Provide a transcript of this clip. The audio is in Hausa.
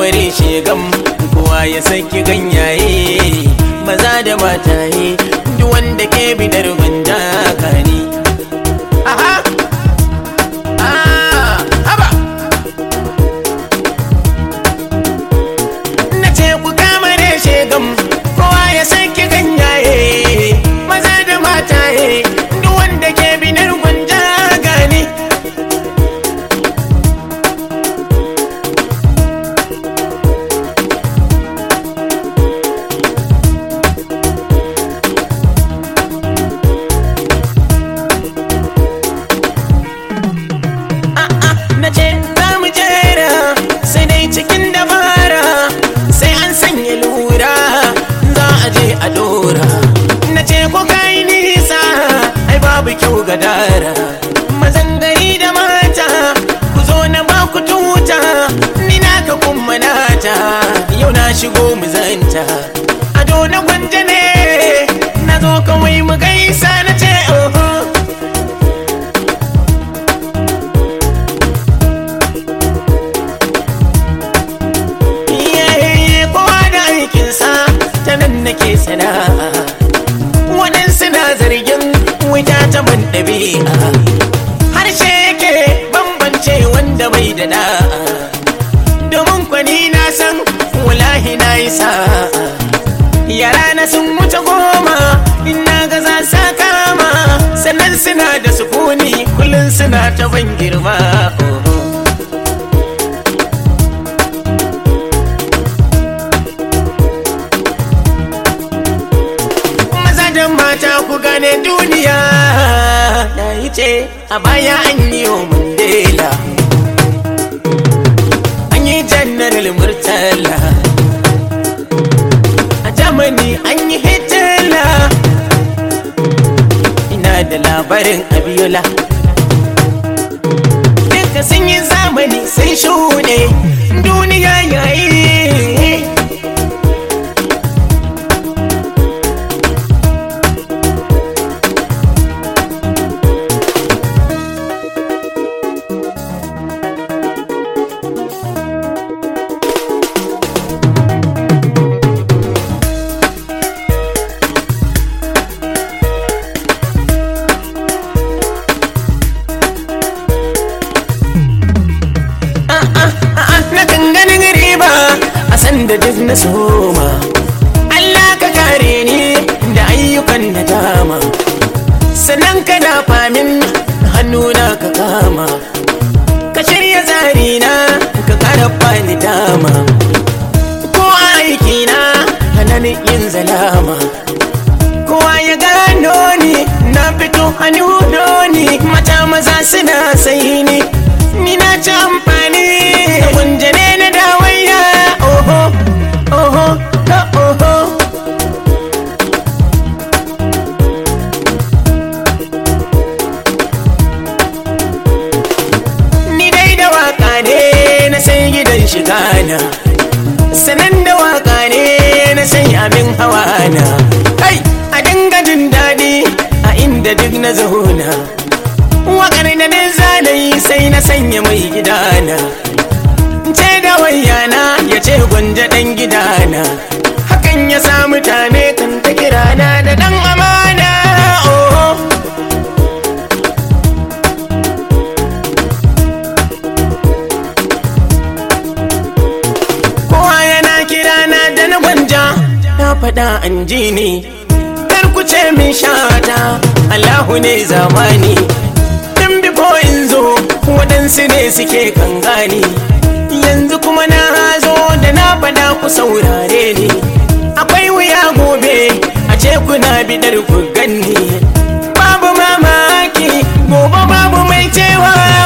kamare shegam kowa ya saki ganyaye maza da mataye duk wanda ke bidar gwanja kani aha ah haba na ce ku kamare shegam kowa ya saki ganyaye maza da mataye duk wanda ke bidar gwanja gani na ce za mu jera sai dai cikin dabara sai an sanya lura za a je a dora na ce ko kai nisa ai babu kyau ga dara mazan gari da mata ku zo na ba ku tuta ni na ka kuma nata yau na shigo mu zanta ado na gwanja ne na zo kawai mu gaisa na ce oho iyaye kowa da aikinsa ta nan nake sana'a waɗansu na zargin wuta ta ban ɗabi'a harshe yake bambance wanda bai da da'a domin kwani na san wallahi na yi sa'a yara na sun wuce goma ina ga za sa kama sannan suna da sukuni kullum suna ta ban girma oh. maza da mata ku gane duniya na yi ce a baya an yi wa mandela an yi janaral murtala a germany an yi hitler ina da labarin abiola duka sun yi zamani sun shuɗe duniya yayi na ganganin riba a sanda duk na soma Allah ka kare ni da ayyukan da dama sannan ka na famin hannuna ka kama ka shirya zarina ka kara bani dama ko aikina hana ni yin zalama kowa ya gano ni na fito hannu ni mata maza suna sai ni ni na ci amfani da kunjane na dawaiya oho oho ha oho ni dai da waka ne na sai gidan shiga na sanan da waka ne na sai abin hawa na kai a dinga jin daɗi a inda duk na zauna wakar da na zanayi sai na sanya mai gidana ce da wayana ya ce gwanja ɗan gidana hakan ya sa mutane kan ta kirana da ɗan amana oh. kowa yana kirana da na gwanja na faɗa an ji ne kar ku ce min shata Allahu ne zamani tun bifo in zo waɗansu ne suke kan gani yanzu kuma na zo da na faɗa ku saurare ni akwai wuya gobe a ce kuna bidar ku ganni babu mamaki gobe babu mai cewa